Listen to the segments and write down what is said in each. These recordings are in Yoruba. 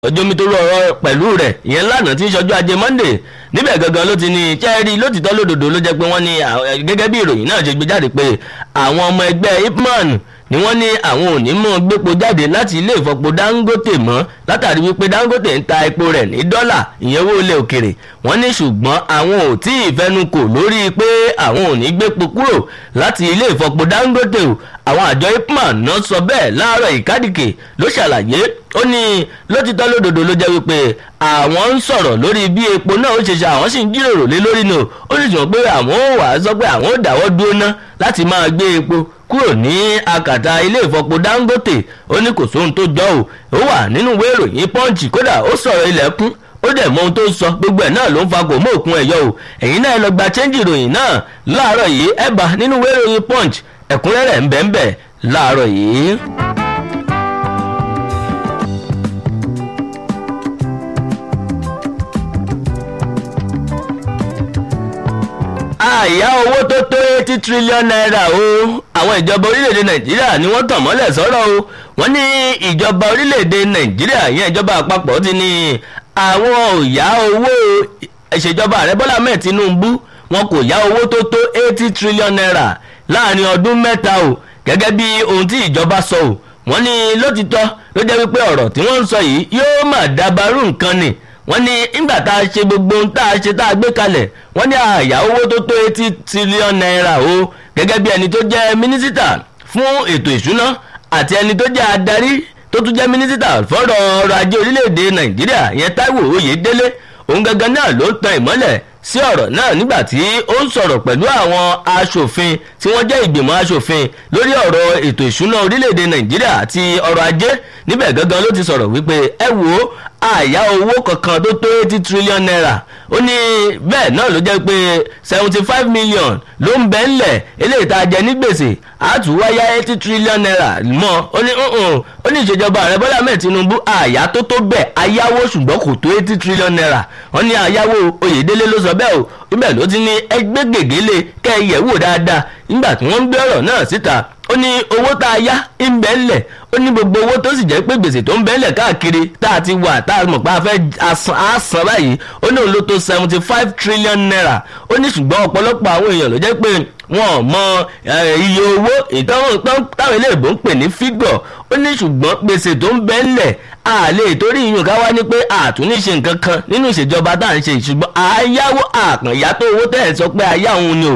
ọjọ́ mi tó rọ ọ̀rọ̀ pẹ̀lú rẹ̀ ìyẹn lánàá tí ń ṣọjọ́ ajé monday níbẹ̀ gangan ló ti ní chẹ́ẹ́rì lótìtọ́ lódodo ló jẹ́ pé wọ́n ní gẹ́gẹ́ bí ìròyìn náà ṣe gbé jáde pé àwọn ọmọ ẹgbẹ́ ipman ni wọ́n ní àwọn ò ní mọ̀ gbépo jáde láti ilé ìfọpo dangote mọ́ látàrí wípé dangote ń ta epo rẹ̀ ní dọ́là ìyẹn owó ilẹ̀ òkèrè wọ́n ní ṣùgbọ́n àwọn ò tí ì fẹnukò lórí pé àwọn ò ní gbépo kúrò láti ilé ìfọpo dangote o àwọn àjọ ipman náà sọ bẹ́ẹ̀ láàárọ̀ ìkádìkè ló ṣàlàyé ó ní lótìtọ́ lódodo ló jẹ́ wípé àwọn ń sọ̀rọ̀ lórí bí epo náà ó ṣe ṣe àwọn sì ń jíròrò lé lórí náà ó sì sọ pé àwọn ò wá sọ pé àwọn ò dáwọ́ dúró ná láti máa gbé epo kúrò ní akàtà ilé ìfọpo dangote ó ní kò sóhun tó jọ ò ó wà nínú ìwé ìròyìn punch kódà ó sọ̀rọ̀ ilẹ̀kùn ó dẹ̀ mọ ohun tó sọ gbogbo ẹ̀ náà ló ń fa kò mọ́ òkun ẹ̀yọ́ o ẹ̀yin náà lọ gba chẹ́ńjì ìròyìn náà láàárọ̀ yìí ẹ̀ bá nínú ìwé ìròyìn punch ẹ̀kúnrẹ́rẹ́ ń bẹ́ẹ̀ ń bẹ́ẹ̀ láàárọ̀ yìí. àyà owó tó tó eighty trillion naira o àwọn ìjọba orílẹ̀-èdè nàìjíríà ni wọ́n tàn mọ́lẹ̀ sọ́rọ̀ o wọ́n ní ìjọba orílẹ̀-èdè nàìjíríà ìyẹn ìjọba àpapọ̀ ti ní àwọn ò yá owó ìṣèjọba ààrẹ bọ́lá mẹ́ẹ̀ tinubu wọn kò yá owó tó tó eighty trillion naira láàrin ọdún mẹ́ta o gẹ́gẹ́ bí ohun tí ìjọba sọ o wọ́n ní lótìtọ́ ló jẹ́ wípé ọ̀rọ̀ tí wọ́n ń sọ yìí yóò mà dabarú nǹkan ni wọ́n ní nígbà tá a ṣe gbogbo ohun tá a ṣe tá a gbé kalẹ̀ wọ́n ní àyà owó tó tó eighty trillion naira o gẹ́gẹ́ bí ẹni tó jẹ́ mínísítà fún ètò ìṣúná àti ẹni tó jẹ́ adarí tó tún jẹ́ mínísítà fọ́rọ̀ ọrọ̀ ajé orílẹ̀-èdè nàìjíríà ìyẹn táíwò oyèdélé òun gangan náà ló ń tan ìmọ́lẹ̀ sí ọ̀rọ̀ náà nígbà tí ó ń sọ̀rọ̀ pẹ̀lú àwọn aṣòfin tí wọ́n jẹ́ ìgbìmọ̀ aṣòfin lórí ọ̀rọ̀ ètò ìṣúná orílẹ̀-èdè nàìjíríà àti ọrọ̀ ajé níbẹ̀ gangan ló ti sọ̀rọ̀ wípé ẹ wo àyà owó kankan tó tó eighty trillion naira ó ní bẹ́ẹ̀ náà ló jẹ́ pé seventy five million ló ń bẹ́ ńlẹ̀ eléyìí tá a jẹ ní gbèsè àtúwáyá eighty trillion naira mọ́ ó ní ó ní ìṣèjọba ààrẹ bọ́lá mẹ́ẹ̀ tinubu àyà tó tó bẹ́ẹ̀ ayáwó ṣùgbọ́n kò tó eighty trillion naira wọ́n ní ayáwó oyèdélé ló sọ bẹ́ẹ̀ o ibẹ̀ ló ti ní ẹgbẹ́ gègéle kẹ́ ẹ yẹ̀ wò dáadáa nígbà tí wọ́n ń gbé ọ̀rọ̀ náà síta ó ní owó tá a yá ń bẹ́ ńlẹ̀ ó ní gbogbo owó tó sì jẹ́ pé gbèsè tó ń bẹ́ ńlẹ̀ káàkiri tá a ti wà tá a mọ̀ pé a fẹ́ àsán báyìí ó ní òun ló tó seventy five trillion naira ó ní ṣùgbọ́n ọ̀pọ̀lọpọ̀ àwọn èèyàn ló jẹ́ pé wọn ò mọ iye owó ìtọ́wọ́n táwọn iléèbó ń pè ní fígọ̀ ó ní ṣùgbọ́n gbèsè tó ń bẹ́ ńlẹ̀ a lè torí ìyún ká wá ní pé àtúnṣe nǹkan kan nínú ìṣèjọba tá à ń ṣe ṣùgbọ́n àyáwó àkànyá tó owó tẹ̀ sọ pé àyá òun ni o.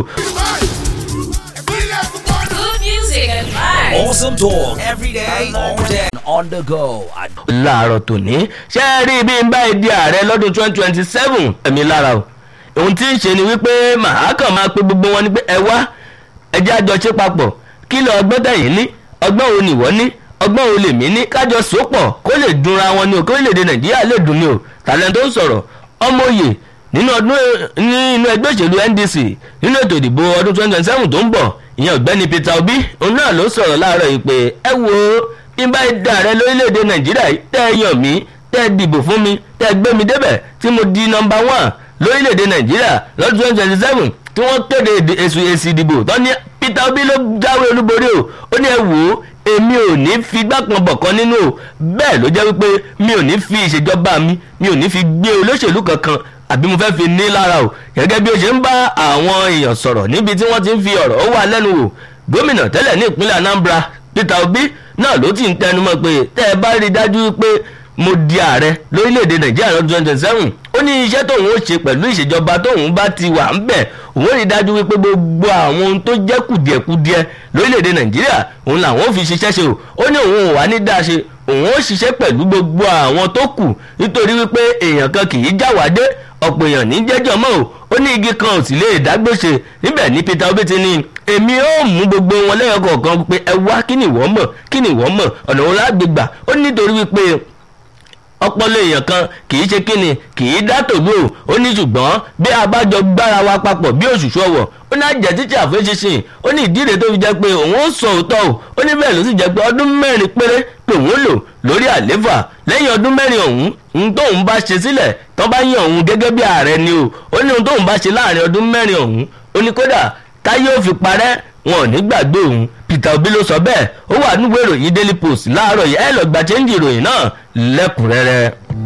Good music and vibes. Awesome talk every day, all day, on the go. láàárọ̀ tòní ṣé ẹ rí bí n bá di ààrẹ lọ́dún twenty twenty seven ẹ̀mí lára o ohun tí ń ṣe ni wípé màá kàn máa pe gbogbo wọn ni pé ẹ wá ẹ jẹ́ àjọṣe papọ̀ kí lọ ọgbọ́n tẹ̀yìn ní ọgbọ́n wo nìwọ ní ọgbọ́n wo lèmi ní kájọ sòpọ̀ kó lè dunra wọn ni o kó orílẹ̀-èdè nàìjíríà lè dùn ni o tàlẹ́ tó ń sọ̀rọ̀ ọmọ òye nínú ọdún nínú ẹgbẹ́ òṣèlú ndc nínú ètò ìdìbò ọdún twenty twenty seven tó ń bọ̀ ìyẹn ọ̀gbẹ́ni peter obi òun náà ló sọ̀rọ̀ láàárọ̀ yìí pé ẹ wo bí n bá da ààrẹ lórílẹ̀‐èdè nàìjíríà tẹ́ ẹ yàn mí tẹ́ ẹ dìbò fún mi tẹ́ ẹ gbé mi débẹ̀ tí mo di nọmba one lórílẹ̀‐èdè nàìjíríà lọ́dún twenty twenty seven tí wọ́n kéde èsì èsì ìdìbò tó ní peter obi ló jáwé olúborí o ó ní ẹ wò ó èmi ò ní fi gbàkan bọ̀kan nínú o bẹ́ẹ̀ ló jẹ́ wípé mi ò ní fi ìṣèjọba mi mi ò ní fi gbé olóṣèlú kankan àbí mo fẹ́ fi ní lára o gẹ́gẹ́ bí o ṣe ń bá àwọn èèyàn sọ̀rọ̀ níbi tí wọ́n ti ń fi ọ̀rọ̀ ó wà lẹ́nu wò gómìnà tẹ́lẹ̀ ní ìpínlẹ̀ anambra peter obi náà ló ti ń tẹnumọ́ pé tẹ́ ẹ bá rí i dájú pé mo di ààrẹ lórílẹ̀‐èdè nàìjíríà lọ́dún twenty twenty seven ó ní iṣẹ́ tóun ó ṣe pẹ̀lú ìṣèjọba tóun bá ti wà ń bẹ̀ òun rí i dájú wípé gbogbo àwọn ohun tó jẹ́ kùdìẹ̀kudiẹ lórílẹ̀‐èdè nàìjíríà òun làwọn ò fi ṣiṣẹ́ ṣe o ó ní òun ò wá ní dáa ṣe òun ó ṣiṣẹ́ pẹ̀lú gbogbo àwọn tó kù nítorí wípé èèyàn kan kì í jáwádé ọ̀pọ̀ èèyàn ní jẹ́jọ́ mọ́ o ó ní igi kan ò sì lè dágbèsè níbẹ̀ ní peter obi ti ní èmi ó mú gbogbo wọn lẹ́yìn kọ̀ọ̀kan pé ẹ wá kí ni ìwọ mọ̀ kí ni ìwọ mọ̀ ọ̀nà òun lágbègbà ó nítorí wípé ọpọlọ èèyàn kan kì í ṣe kíni kì í dá tòlú o ó ní ṣùgbọ́n bí a bá jọ gbára wa papọ̀ bí òṣùṣù ọwọ̀ ó ní àjẹ́ títí àfẹ́ṣinṣin ó ní ìdí rẹ̀ tó fi jẹ́ pé òun ó sọ òótọ́ o ó ní bẹ́ẹ̀ ló sì jẹ́ pé ọdún mẹ́rin péré lòun lò lórí àléfà lẹ́yìn ọdún mẹ́rin ọ̀hún ohun tóun bá ṣe sílẹ̀ tó bá yàn òun gẹ́gẹ́ bí ààrẹ ni o ó ní ohun tóun bá ṣe láàrin ọdún mẹ́rin ọ̀hún ó ní kódà táyé ò fi parẹ́ wọn ò ní gbàgbé òun peter obi ló sọ bẹ́ẹ̀ ó wà níwèé ìròyìn daily post láàárọ̀ yìí ẹ lọ gba chẹ́ńjì ìròyìn náà lẹ́kùnrẹ́rẹ́.